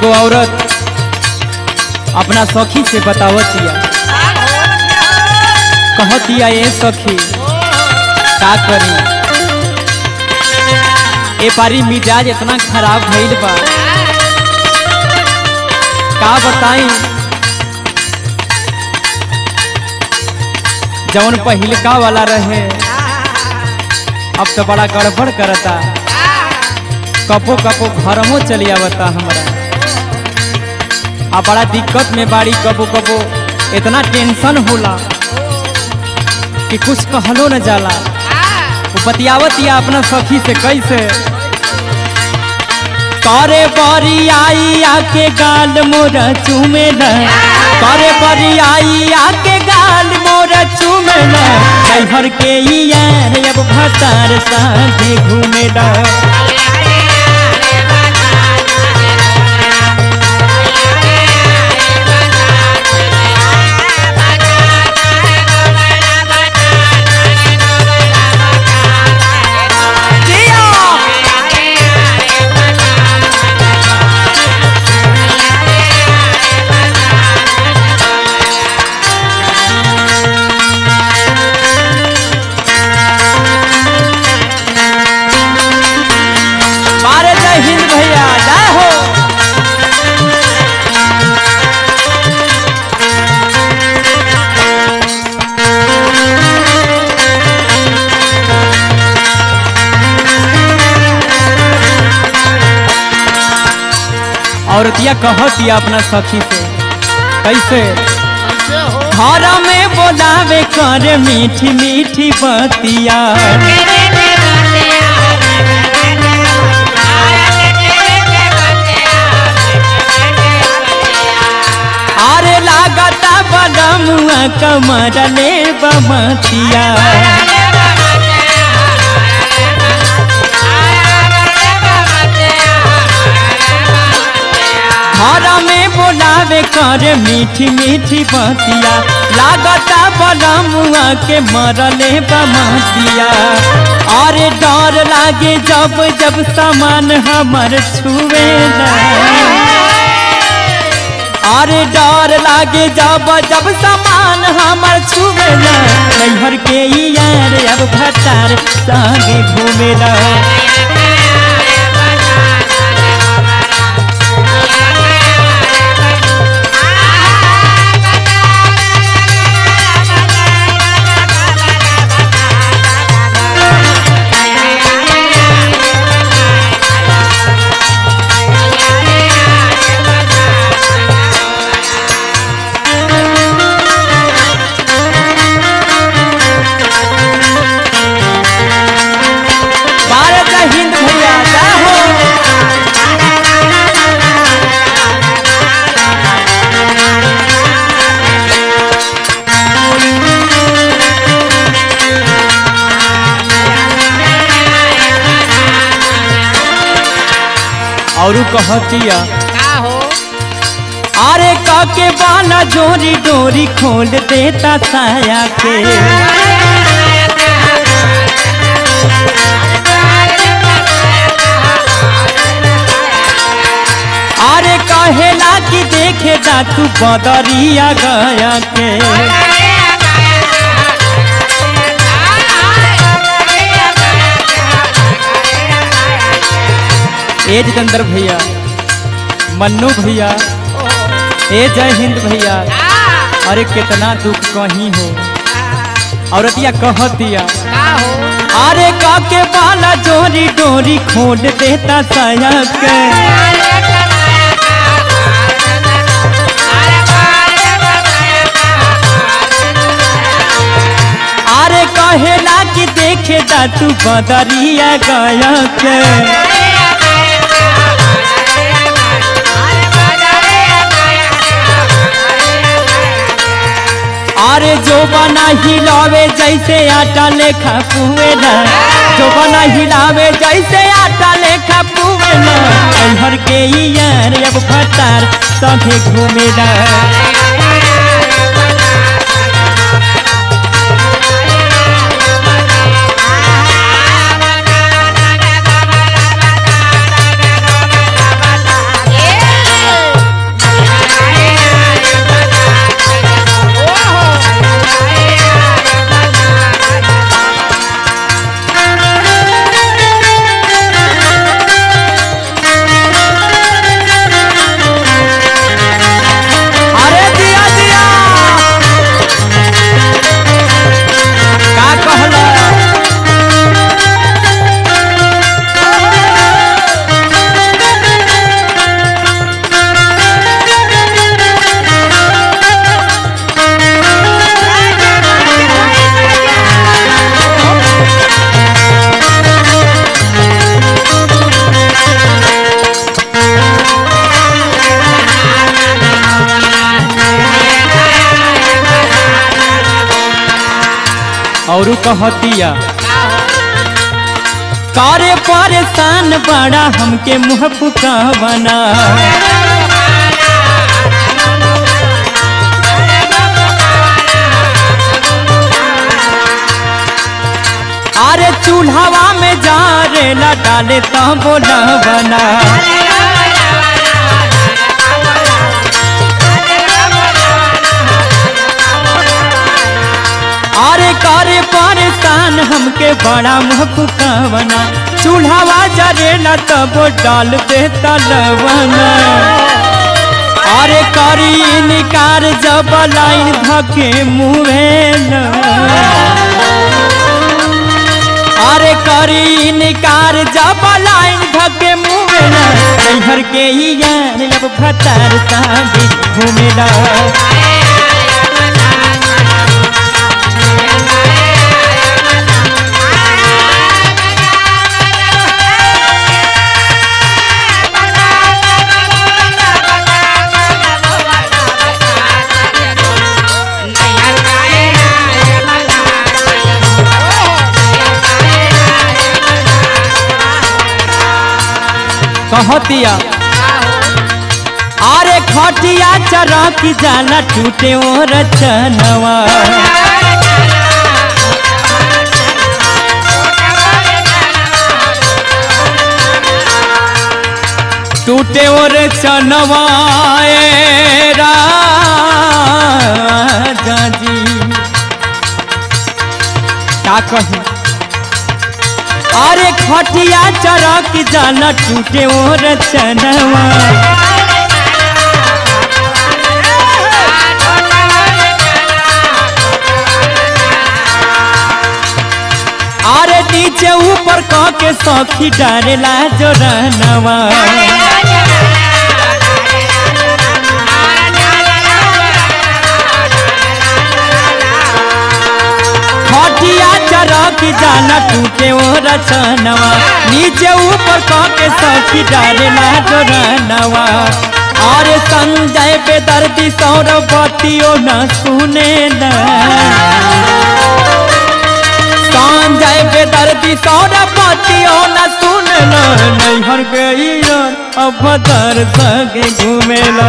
एगो औरत अपना सखी से बतावतिया कहतिया ए सखी का करी ए पारी मिजाज इतना खराब भइल बा का बताई जौन पहिलका वाला रहे अब तो बड़ा गड़बड़ करता कपो कपो घरमो चली आवता हमरा आ बड़ा दिक्कत में बाड़ी कबो कबो इतना टेंशन होला कि कुछ कहलो न जाला वो बतियावत या अपना सखी से कैसे करे बरी आई आके गाल मोर चूमे न करे बरी आई आके गाल मोर चूमे न कैहर के ई यार अब भतार साथे घूमे न मारे जय हिंद भैया जय हो औरतिया कहतिया अपना सखी से कैसे घर में बोलावे कर मीठी मीठी बतिया अरे लागता बलमुआ कमर ले बमतिया घर में बोलावे कर मीठी मीठी बतिया लागता बलमुआ के मरले बमतिया अरे डर लागे जब जब सामान हमर छुए अरे डर लागे जब जब सामान हमर छुए नैहर के ई यार अब भटार संगे घूमे भारत हिंद भैया जय हो और कहतिया अरे काके बाला जोरी डोरी खोल देता साया के अरे कहेला कि देखे जा तू बदरिया गया के ए जितेंद्र भैया मन्नू भैया ए जय हिंद भैया अरे कितना दुख कहीं हो औरतिया कहतिया अरे काके बाला जोरी डोरी खोल देता साया के अरे कहेला कि देखे जा तू बदरिया गया के अरे जो बना हिलावे जैसे आटा लेखा पुएला जो बना हिलावे जैसे आटा लेखा पुएला हर के ई यार अब फटार संगे घूमेला और कहतिया करे परेशान बड़ा हमके मुँह फुकावना अरे चूल्हावा में जा रे ला डाले तो बोला बना अरे करे परेशान हमके बड़ा मुँह फुकावना चूल्हावा जरेला तब डाल दे तलवना अरे करी निकार जब लाइन धके मुँह अरे करी निकार जब लाइन धके मुँह नैहर के ही यार अब भतार सागे घूमेला कहतिया अरे खटिया चरक जाला टूटे ओ रचनवा टूटे ओ रचनवा ए राजा जी का कही अरे खटिया चरक जाला टूटे ओ रचनवा अरे नीचे ऊपर कह के सखी डारेला जोरनवा खटिया चरक जाला टूटे ओ रचनवा नीचे ऊपर कह के सखी डारेला जोरनवा अरे संजय पे दर्दी सौरभ बतियो न सुने न संजय पे दर्दी सौरभ बतियो न सुन न नैहर गई अब दर सके घूमेला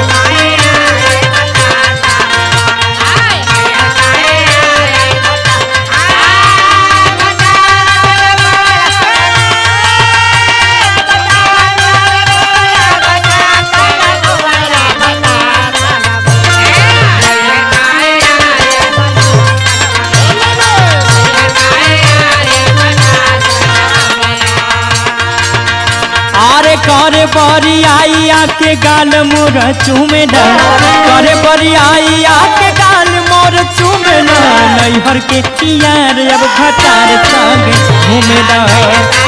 अरे करे बरी आई आके गाल मोर चूमेला करे बरी आई आके गाल मोर चूमेला नैहर के यार अब घटार संग घूमेला